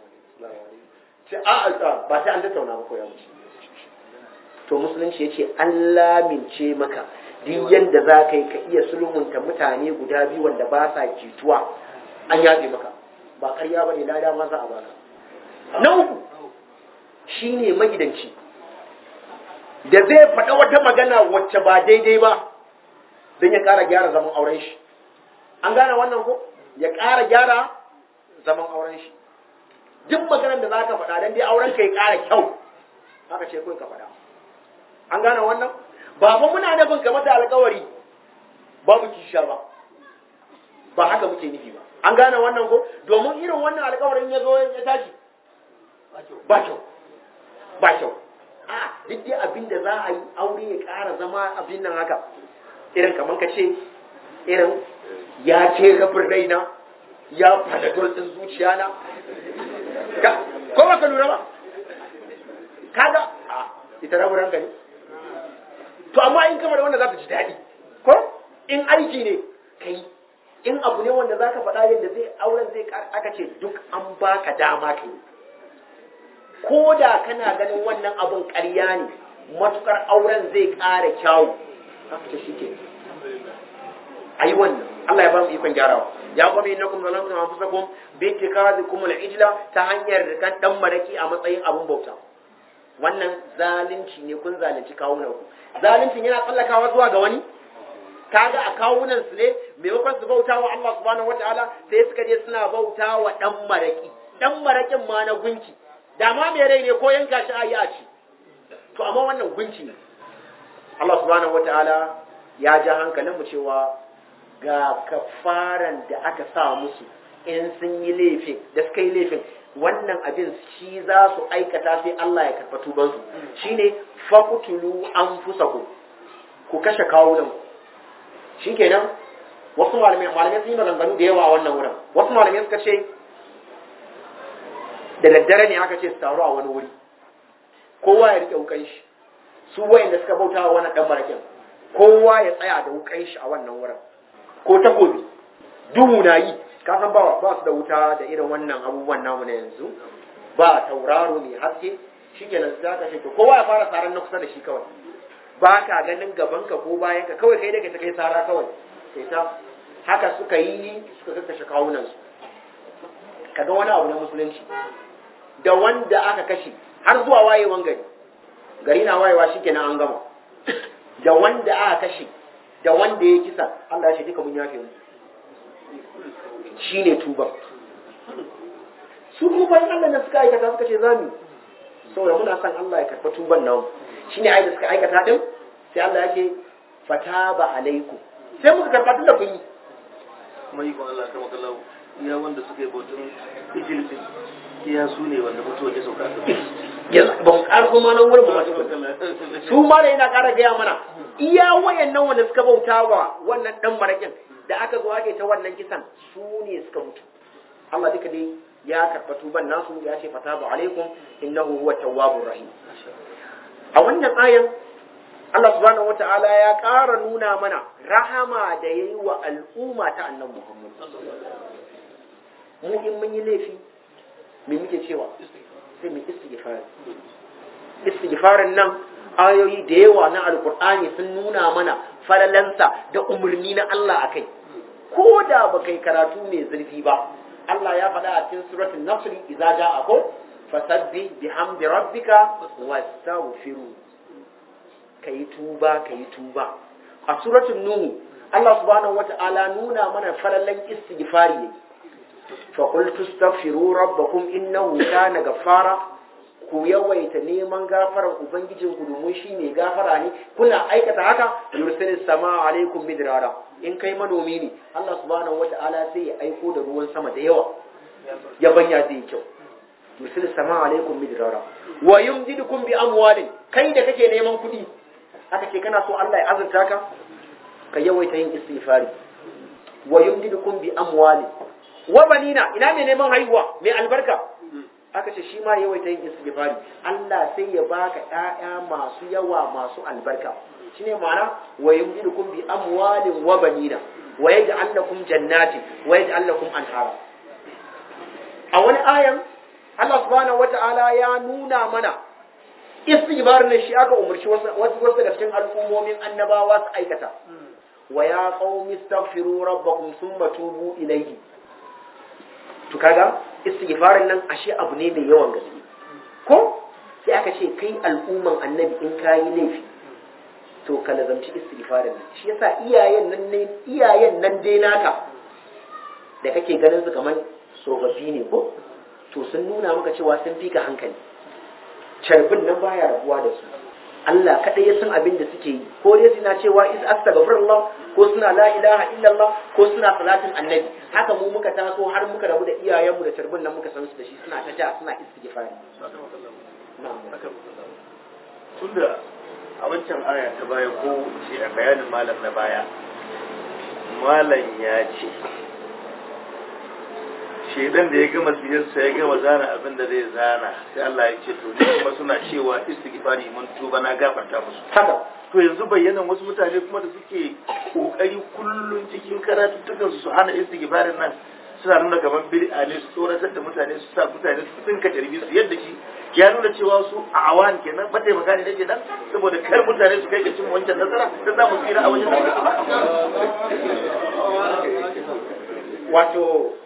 ce a a ba sai an tattauna ba ko ya wuce to musulunci ya ce an lamince maka duk yanda za ka yi ka iya sulhunta mutane guda biyu wanda ba sa jituwa an yafe maka ba ƙarya ba ne lada ma za a baka na uku shi ne magidanci da zai faɗa wata magana wacce ba daidai ba don ya ƙara gyara zaman auren shi an gane wannan ko ya ƙara gyara zaman auren shi duk maganar da za ka faɗa don dai auren ka ya ƙara kyau haka ce kawai ka faɗa an gane wannan ba fa muna nufin ka mata alƙawari babu kisha ba ba haka muke nufi ba an gane wannan ko domin irin wannan alƙawarin ya zo ya tashi ba kyau ba kyau a duk dai abin da za a yi aure ya ƙara zama abin nan haka irin kamar ka ce irin ya ce rabin raina ya fanadol ɗin zuciya na ko ba ka lura ba kaga a ita rabin ranka ne to amma in kama da wanda za ta ji daɗi ko in aiki ne kai in abu ne wanda za ka faɗa yadda zai auren zai aka ce duk an baka dama kai ko da kana ganin wannan abun ƙarya ne matukar auren zai ƙara kyawu haka ce shi ke a yi wannan Allah ya ba mu ikon gyarawa ya kuma yi nakum zalantum anfusakum bi ittikadikum al-ijla ta hanyar rikan dan maraki a matsayin abun bauta wannan zalunci ne kun zalunci kawunan ku zaluncin yana tsallakawa zuwa ga wani kaga a kawunan su ne maimakon su bauta wa Allah subhanahu wataala sai suka je suna bauta wa dan maraki dan marakin ma na gunki da ma mai rai ne ko yanka shi ayi a ci to amma wannan gunci ne Allah subhanahu wataala ya ja hankalin mu cewa ga kafaran da aka sa musu in sun yi laifin da suka yi laifin wannan abin shi za su aikata sai Allah ya karɓa tubansu shine faqtulu anfusakum ku kashe kawunan shikenan wasu malamai malamai sun yi maganganu da yawa a wannan wurin wasu malamai suka ce da daddare ne aka ce su taru a wani wuri kowa ya rike wukan shi su wayanda suka bauta wa wannan dan marakin kowa ya tsaya da wukan shi a wannan wurin ko takobi duhu na yi ka san ba ba su da wuta da irin wannan abubuwan namu na yanzu ba tauraro mai haske shikenan sai aka ce to kowa ya fara saran na kusa da shi kawai ba ka ganin gaban ka ko bayan ka kawai kai da ka kai sara kawai sai ta haka suka yi suka kakkashe kawunan su kaga wani abu na musulunci da wanda aka kashe har zuwa wayewan gari gari na wayewa shikenan an gama da wanda aka kashe da wanda ya kisa Allah ya ce duka mun yafe mu shine tuba su kuma bayan Allah da suka aikata suka ce zamu saboda muna son Allah ya karɓa tuban namu shine ai da suka aikata din sai Allah ya ce fataba alaikum sai muka karɓa tun da kun yi kuma yi Allah kama kallahu iya wanda suka yi bautun ijilfin iya su ne wanda mutuwa ya sauka a yanzu ba mu ƙara kuma nan wurin ba su ma da yana ƙara gaya mana iya wayannan wanda suka bauta wa wannan dan marakin da aka zo ake ta wannan kisan su ne suka mutu Allah duka dai ya karɓa tuban nasu ya ce fatabu alaikum innahu huwa tawwabur rahim a wannan ayan Allah subhanahu wata'ala ya ƙara nuna mana rahama da yayi wa al'umma ta annabi Muhammad mu in mun yi laifi me muke cewa sai mu istighfar istighfarin nan ayoyi da yawa na alkur'ani sun nuna mana falalansa da umarni na Allah akai ko da ba kai karatu mai zurfi ba Allah ya faɗa a cikin suratul nasr idza ja'a ko fasabbih bihamdi rabbika wastaghfiru kai tuba kai tuba a suratul nuh Allah subhanahu wata'ala nuna mana falalan istighfari yake fa qul tastaghfiru rabbakum innahu kana ghaffara ku yawaita neman gafarar ubangijinku domin shi mai gafara ne kuna aikata haka yursilis sama alaikum midrara in kai manomi ne Allah subhanahu wata'ala sai ya aiko da ruwan sama da yawa ya banya zai yi kyau yursilis sama alaikum midrara wa yumdidukum bi amwalin kai da kake neman kuɗi aka ce kana so Allah ya azurta ka ka yawaita yin istighfari wa yumdidukum bi amwalin wa banina ina mai neman haihuwa mai albarka aka ce shi ma yawaita yin istighfari Allah sai ya baka ƴaƴa masu yawa masu albarka shine ma'ana wa yumdidukum bi amwalin wa banina wa yaj'al lakum jannati wa yaj'al lakum anhara a wani ayan Allah subhanahu wata'ala ya nuna mana istighfar ne shi aka umarci wasu wasu daga cikin al'ummomin annabawa su aikata wa ya qaumi astaghfiru rabbakum thumma tubu ilayhi to kaga istighfarin nan ashe abu ne mai yawan gaske ko sai aka ce kai al'umman annabi in kayi laifi to ka lazamci istighfarin nan shi yasa iyayen nan ne iyayen nan dai naka da kake ganin su kamar tsofaffi ne ko to sun nuna maka cewa sun fika hankali carbin nan baya rabuwa da su Allah kaɗai ya san abin da suke yi ko dai suna cewa is astaghfirullah ko suna la ilaha illallah ko suna salatin annabi haka mu muka taso har muka rabu da iyayenmu da tarbin nan muka san su da shi suna ta ja suna istighfari tunda a wancan aya ta baya ko ce a bayanin malam na baya malam ya ce shedan da ya gama siyarsa ya gama zana abin da zai zana sai Allah ya ce to ni kuma suna cewa istighfari mun tuba na gafarta musu haka to yanzu bayyanan wasu mutane kuma da suke kokari kullun cikin karatuttukan su su hana istighfarin nan suna nuna kamar bid'a ne su tsoratar da mutane su sa mutane su tsinka tarbi su yadda shi ya nuna cewa su a awan kenan mataimaka ne nake nan saboda kar mutane su kai ga cin wancan nasara da za mu tsira a wajen wato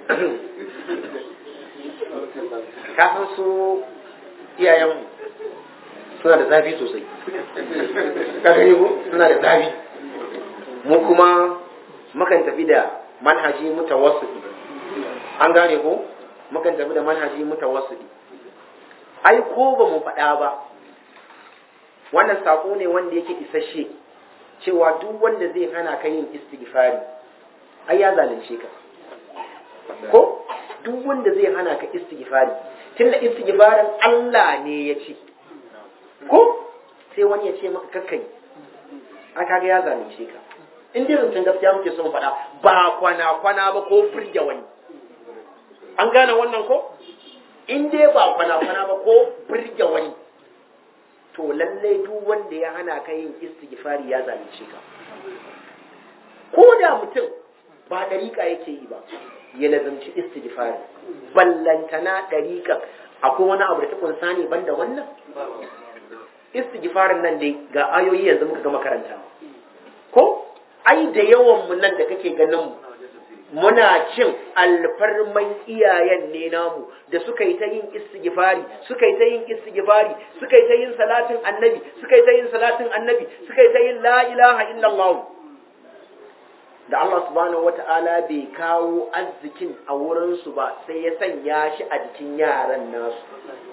kafin su iyayen suna da zafi sosai ka gani ko suna da zafi mu kuma mukan tafi da manhaji mutawassiti an gane ko mukan tafi da manhaji mutawassiti ai ko ba mu faɗa ba wannan sako ne wanda yake isasshe cewa duk wanda zai hana ka yin istighfari ai ya zalunce ka ko duk wanda zai hana ka istighfari tunda istighfarin Allah ne ya ce ko sai wani ya ce maka kakkai aka ga ya zalunce ka in dai zancen gaskiya muke son faɗa ba kwana kwana ba ko burge wani an gane wannan ko in dai ba kwana kwana ba ko burge wani to lallai duk wanda ya hana ka yin istighfari ya zalunce ka ko da mutum ba dariƙa yake yi ba ya lazumci istighfari ballantana dariƙa akwai wani abu da ta kunsa ne banda wannan istighfarin nan dai ga ayoyi yanzu muka gama karanta ko ai da yawan mu nan da kake ganin mu muna cin alfarman iyayen ne namu da suka yi ta yin istighfari suka yi ta yin istighfari suka yi ta yin salatin annabi suka yi ta yin salatin annabi suka yi ta yin la ilaha illallah da Allah subhanahu wata'ala bai kawo arzikin a wurin su ba sai ya sanya shi a jikin yaran nasu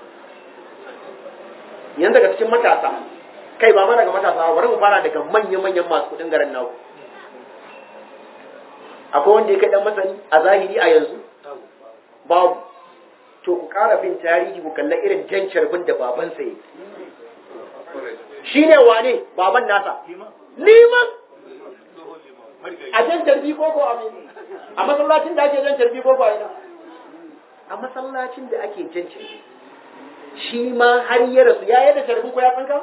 yanzu daga cikin matasa kai ba ma daga matasa bari mu fara daga manya-manyan masu kudin garin naku akwai wanda ya kai dan masani a zahiri a yanzu babu to ku ƙara bin tarihi ku kalla irin jan carbin da babansa yi shi ne wane baban nasa liman a jan carbi ko ko a masallacin da ake jan carbi ko ko a ina a masallacin da ake jan carbi shi ma har ya rasu ya yadda carbin ko ya tsinka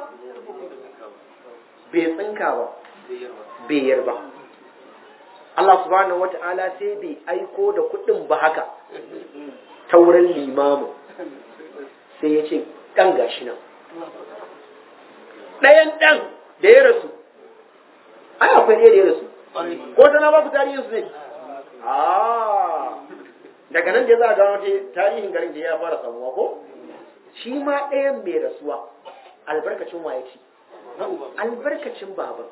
bai tsinka ba bai yarba Allah subhanahu wata'ala sai bai aiko da kuɗin ba haka ta wurin limamu sai ya ce ɗan gashi nan ɗayan ɗan da ya rasu ai akwai ɗaya da ya rasu ko tana ba ku tarihin su ne daga nan da za a gano tarihin garin da ya fara samuwa ko shi ma ɗayan mai rasuwa albarkacin waye ci albarkacin baban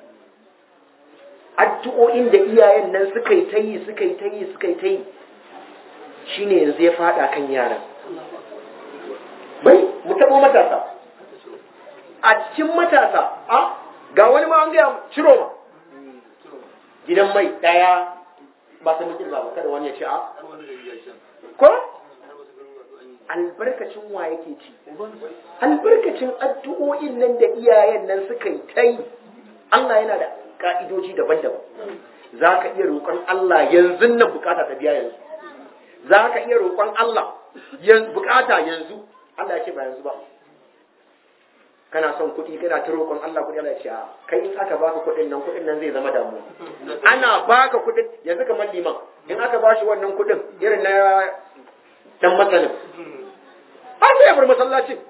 addu'o'in da iyayen nan suka yi ta yi suka yi ta yi suka yi ta yi shi ne yanzu ya fada kan yaran bai mu taɓo matasa a cikin matasa a ga wani ma an gaya ciro ma gidan mai ɗaya ba ta mutum ba kada wani ya ce a ko albarkacin wa yake ci albarkacin addu'o'in nan da iyayen nan suka yi ta yi Allah yana da ka'idoji daban-daban za ka iya roƙon Allah yanzu nan bukata ta biya yanzu za ka iya roƙon Allah bukata yanzu Allah ya ce ba yanzu ba kana son kuɗi kana ta roƙon Allah kuɗi Allah ya ce kai in aka baka kuɗin nan kuɗin nan zai zama damuwa ana baka kuɗin yanzu kamar liman in aka bashi wannan kuɗin irin na dan masanin har sai ya bar masallacin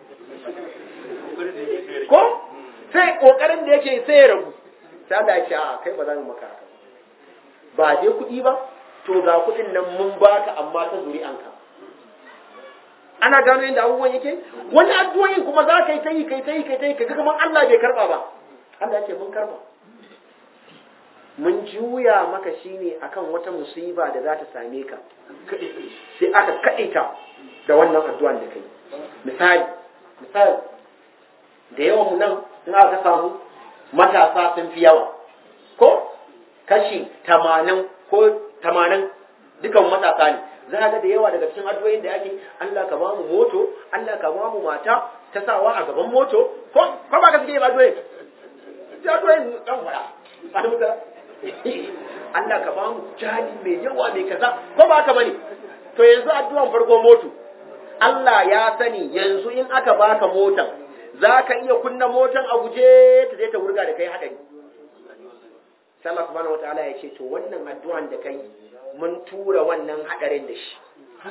ko sai kokarin da yake sai ya rabu sai Allah ya ce a kai ba za mu maka haka ba dai kuɗi ba to ga kuɗin nan mun baka amma ta zuri'anka ana gano yadda abubuwan yake wani addu'o'in kuma za ka yi ta yi kai ta yi kai ta yi kaga kamar Allah bai karba ba Allah ya ce mun karba mun juya maka shine akan wata musiba da za ta same ka sai aka kaɗaita da wannan addu'an da kai misali misali da yawan mu nan in aka samu matasa sun fi yawa ko kashi tamanin ko tamanin dukan matasa ne za ga da yawa daga cikin addu'o'in da ake Allah ka ba mu moto Allah ka ba mu mata ta sawa a gaban moto ko ko ba ka suke yin addu'o'in sai addu'o'in dan fara Allah ka ba mu jali mai yawa mai kaza ko ba ka bane to yanzu addu'an farko moto Allah ya sani yanzu in aka baka motan za ka iya kunna motan a guje ta je ta wurga da kai haɗari. Sai Allah subhanahu wa ta'ala ya ce, To, wannan addu'an da kai mun tura wannan haɗarin da shi.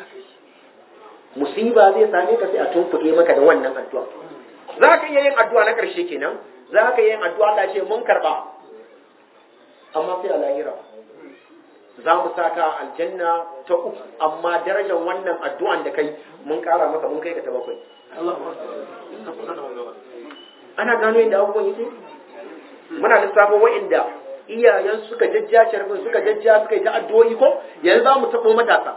Musiba zai same ka sai a tumfuke maka da wannan addu'a. Za ka iya yin addu'a na ƙarshe kenan, za ka iya yin addu'a Allah ce mun karɓa. Amma sai a lahira. Za mu sa ka aljanna ta uku, amma darajar wannan addu'an da kai mun ƙara maka mun kai ka ta bakwai. ana gano yadda abubuwan yake muna lissafin wa'inda iyayen suka jajja sharbin suka jajja suka yi ta addu'o'i ko yanzu za mu taɓo matasa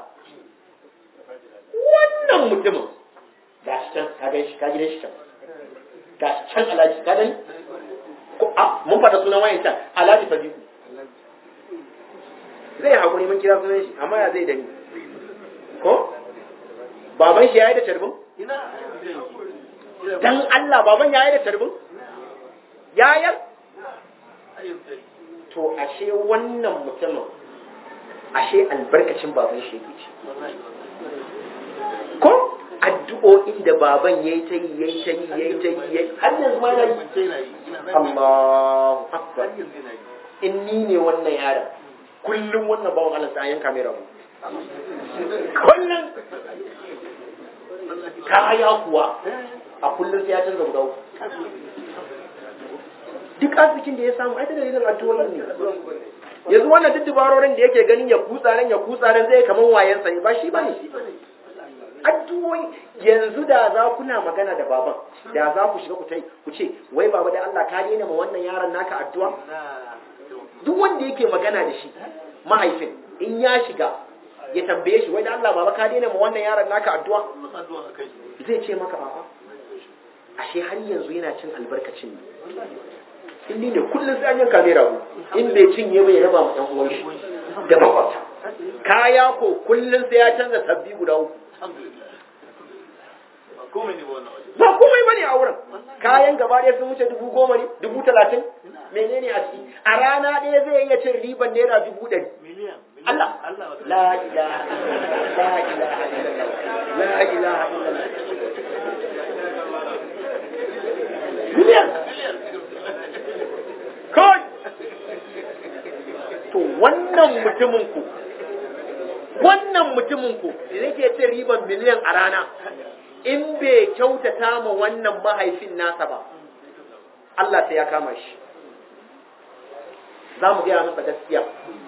wannan mutumin ga shi can ka gan shi ka gidan shi can ga can alhaji ka gani ko a mun fada sunan wayan can alhaji fadiku zai hakuri mun kira sunan shi amma ya zai dani ko baban shi yayi da tarbin ina dan Allah baban yayi da tarbin yayar ayyuka to ashe wannan mutumin ashe albarkacin baban shi yake ci ko addu'o'in da baban yayi ta yi yayi ta yi yayi ta yi yayi har yanzu ma yana yi Allahu akbar in ni ne wannan yaron kullum wannan bawan Allah sai an yanka mai rabu kullum kaya kuwa a kullum sai ya canza guda uku duk arzikin da ya samu ai ta dalilin addu'o'in ne yanzu wannan duk dubarorin da yake ganin ya kutsa nan ya kutsa nan zai kaman wayansa ne ba shi bane addu'o'i yanzu da za kuna magana da baban da za ku shiga ku tai ku ce wai baba da Allah ka daina ma wannan yaron naka addu'a duk wanda yake magana da shi mahaifin in ya shiga ya tambaye shi wai da Allah baba ka daina ma wannan yaron naka addu'a zai ce maka baba ashe har yanzu yana cin albarkacin ne in ni ne kullum sai an yanka mai rago in bai cinye ba ya raba ma ɗan uwan shi da makwabta kaya ko kullum sai ya canza sabbi guda uku ba komai bane a wurin kayan gaba ɗaya sun wuce dubu goma ne dubu talatin menene a ciki a rana ɗaya zai iya cin riban naira dubu ɗari Allah la ilaha la ilaha illallah la ilaha illallah miliyan kawai to wannan mutumin ku wannan mutumin ku da yake cin riban miliyan a rana in bai kyautata ma wannan mahaifin nasa ba Allah sai ya kama shi za mu gaya masa gaskiya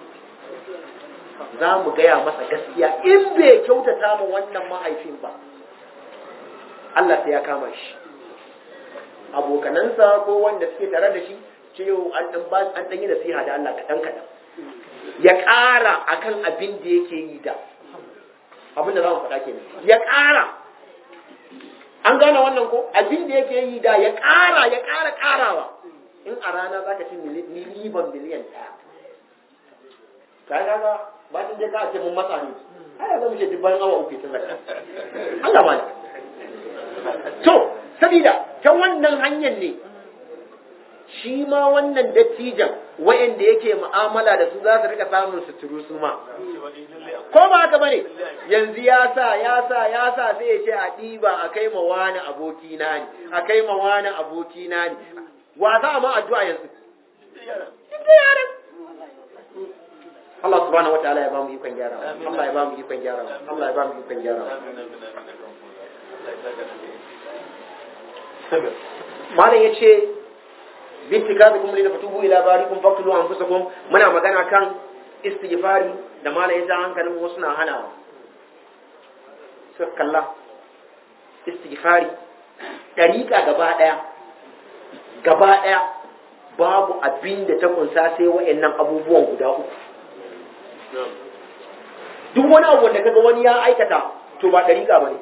za mu gaya masa gaskiya in bai kyautata ma wannan mahaifin ba Allah sai ya kama shi abokanansa ko wanda suke tare da shi ce yau an ɗan yi nasiha da Allah kaɗan kaɗan ya ƙara akan abin da yake yi da abin da za mu faɗa kenan ya ƙara an gane wannan ko abin da yake yi da ya ƙara ya ƙara ƙarawa in a rana za ka ci miliban miliyan ɗaya ka yi kaga ba ta je ka ce mun matsa ne ai za mu ce dubban awa uku ta zaka Allah ba ne to sabida ta wannan hanyar ne shi ma wannan dattijan wa'anda yake mu'amala da su za su rika samun suturu su ma ko ba haka bane yanzu ya sa ya sa ya sa sai ya ce a ɗiba a kai ma wani aboki na ne a kai ma wani aboki na ne wa za ma addu'a yanzu ita yaran Allah subhanahu wataala ya ba mu ikon gyara Allah ya ba mu ikon gyara Allah ya ba mu ikon gyara malam yace bitikabikum lina fatubu ila barikum faqtulu anfusakum muna magana kan istighfari da malam ya ja hankalin wasu na hanawa suka kalla istighfari dariƙa gaba ɗaya gaba ɗaya babu abin da ta kunsa sai wa'annan abubuwan guda uku duk wani abu da kaga wani ya aikata to ba dariƙa bane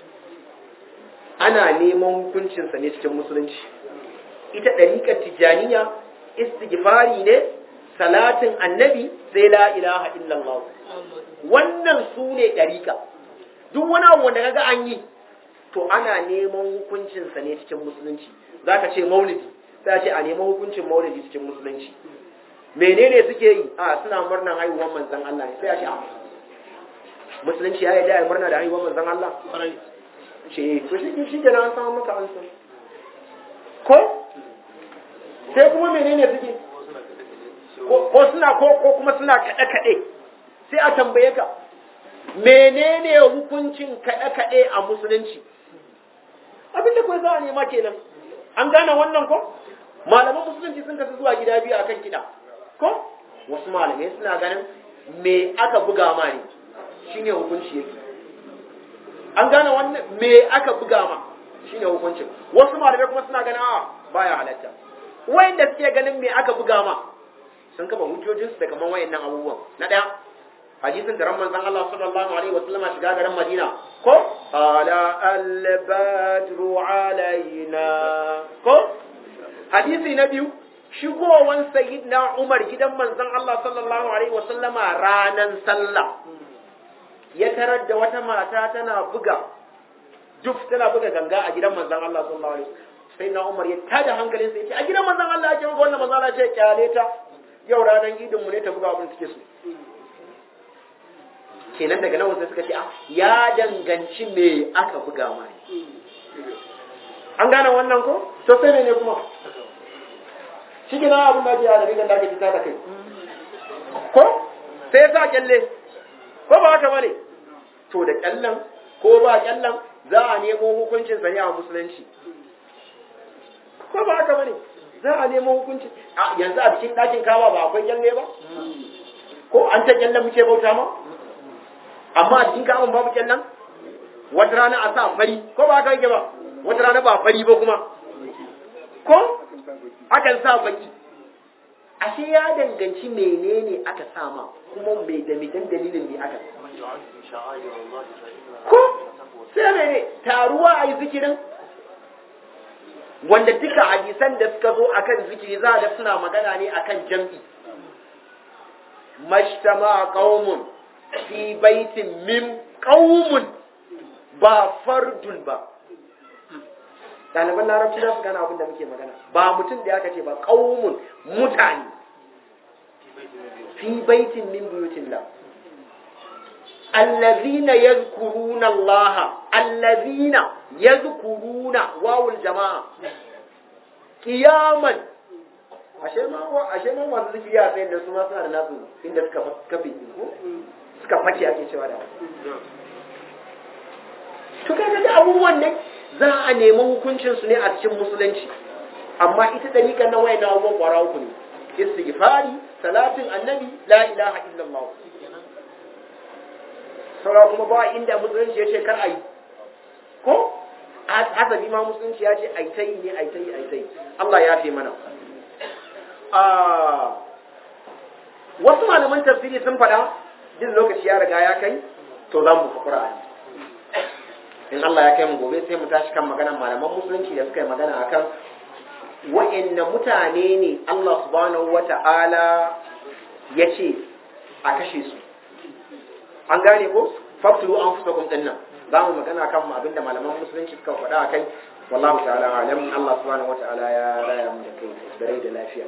ana neman hukuncinsa ne cikin musulunci ita ɗariƙar tijjaniya istighfari ne salatin annabi sai la ilaha illallah wannan su ne ɗariƙa duk wani abu wanda kaga an yi to ana neman hukuncinsa ne cikin musulunci za ka ce maulidi sai ce a neman hukuncin maulidi cikin musulunci menene suke yi a suna murnar haihuwar manzon Allah ne sai a ce a musulunci ya yi da murna da haihuwar manzon Allah ce to shi shi kenan an samu maka an san ko sai kuma menene suke ko suna ko ko kuma suna kaɗe kaɗe sai a tambaye ka menene hukuncin kaɗe kaɗe a musulunci abin da kawai za a nema kenan an gane wannan ko malaman musulunci sun kasu zuwa gida biyu akan kiɗa ko wasu malamai suna ganin me aka buga ma ne shine hukunci yake an gane wannan me aka buga ma shine hukuncin wasu malamai kuma suna ganin a baya halatta wayanda suke ganin me aka buga ma sun kafa hujjojinsu da kaman wayannan abubuwan na daya hadisin da ramman zan Allah sallallahu alaihi wasallama shiga garin Madina ko ala al-badru alaina ko hadisi na biyu shigowan sayyidina Umar gidan manzon Allah sallallahu alaihi wasallama ranan sallah ya tarar da wata mata tana buga duk tana buga ganga a gidan manzon Allah sallallahu alaihi wasallam sai na Umar ya tada hankalin sa yace a gidan manzon Allah ake buga wannan manzon Allah ce kyale ta yau ranan idin mu ne ta buga abin take so kenan daga nan sai suka ce ya danganci me aka buga mai an gane wannan ko to sai ne kuma shi ke na abin da ake yana rigar da ake fita da kai ko sai sa kyalle ko ba haka bane to da kyallen ko ba kyallen za a nemo hukuncin sa ne a musulunci ko ba haka bane za a nemo hukunci yanzu a cikin ɗakin kawa ba akwai kyalle ba ko an ta kyallen muke bauta ma amma a cikin kawan babu kyallen wata rana a sa fari ko ba haka yake ba wata rana ba fari ba kuma ko akan sa baki ashe ya danganci menene aka sama kuma mai da midan dalilin ne aka ko sai mene taruwa a yi zikirin wanda duka hadisan da suka zo akan zikiri za da suna magana ne akan jam'i mashtama qaumun fi baitin min qaumun ba fardun ba ɗaliban larabci za su gana abin da muke magana ba mutum da aka ce ba ƙaumun mutane fi baitin min buyutin la allazina yazkuruna Allah allazina yazkuruna wawul jama'a qiyaman ashe ma ashe ma masu zikiri a tsayin da su ma suna da nasu inda suka kafe ko suka face ake cewa da to kaga da abubuwan ne za a nemi hukuncinsu ne a cikin musulunci amma ita dariƙar na wayan abubuwan ƙwara uku ne istighfari salatin annabi la ilaha illallah saura kuma ba inda musulunci ya ce kar a yi ko hasabi ma musulunci ya ce ai ta yi ne ai ta yi ai ta yi Allah ya fi mana wasu malaman tafsiri sun faɗa duk lokaci ya riga ya kai to za mu fi Qur'ani in Allah ya kai mu gobe sai mu tashi kan maganar malaman musulunci da suka yi magana akan wa'anne mutane ne Allah subhanahu wata'ala ya ce a kashe su an gane ko faktulu an fusa kun dinnan za mu magana kan mu abinda malaman musulunci suka faɗa a kai wallahu ta'ala alam Allah subhanahu wata'ala ya raya mu da kai da rai da lafiya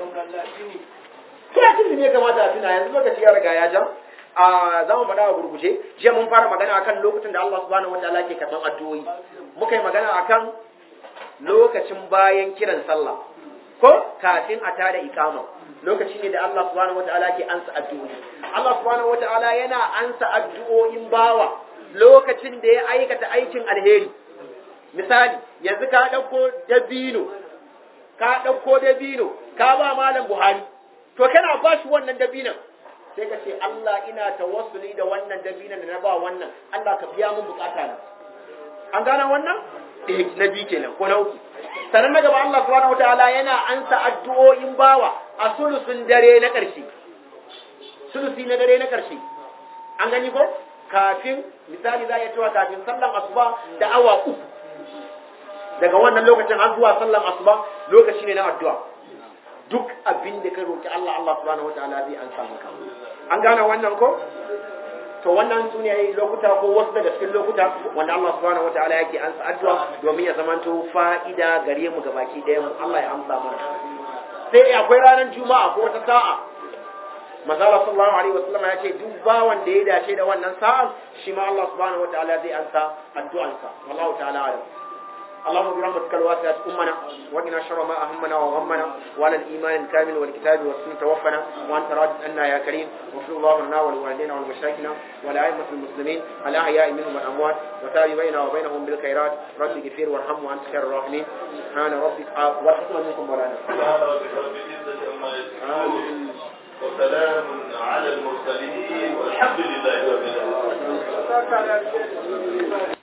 kira tun ne kamata a tuna yanzu lokaci ya riga ya jam a za mu faɗa a gurguje jiya mun fara magana akan lokacin da Allah subhanahu wataala ke karɓan addu'o'i muka yi magana akan lokacin bayan kiran sallah ko kafin a tada ikama lokaci ne da Allah subhanahu wataala ke ansa addu'o'i Allah subhanahu wataala yana ansa addu'o'in bawa lokacin da ya aikata aikin alheri misali yanzu ka ɗauko dabino ka ɗauko dabino ka ba malam Buhari to kana ba shi wannan dabinon sai ka ce Allah ina tawassuli da wannan dabinan da na ba wannan Allah ka biya mun bukata na an gana wannan eh na biyu kenan ko na uku sannan na gaba Allah subhanahu wataala yana ansa addu'o'in bawa a sulusun dare na ƙarshe sulusi na dare na ƙarshe an gani ko kafin misali za a iya cewa kafin sallan asuba da awa uku daga wannan lokacin har zuwa sallan asuba lokaci ne na addu'a duk abin da ka roki Allah Allah subhanahu wataala zai ansa maka an gane wannan ko to wannan su ne lokuta ko wasu daga cikin lokuta wanda Allah subhanahu wataala yake ansa addu'a domin ya zamanto fa'ida gare mu gabaki ɗaya mu Allah ya amsa mana sai akwai ranar juma'a ko wata sa'a manzala sallallahu alaihi wasallam ya ce duk bawan da ya dace da wannan sa'a shi ma Allah subhanahu wataala zai ansa addu'ansa wallahu ta'ala alam اللهم برحمتك الواسعة أمنا وقنا شر ما أهمنا وغمنا وعلى الإيمان الكامل والكتاب والسنة توفنا وأنت راض عنا يا كريم واغفر الله لنا ولوالدينا ولمشايخنا ولأئمة المسلمين الأحياء منهم والأموات وتاب بيننا وبينهم بالخيرات رب اغفر وارحم وأنت خير الراحمين سبحان ربك والحكمة منكم مولانا وسلام على المرسلين والحمد لله رب العالمين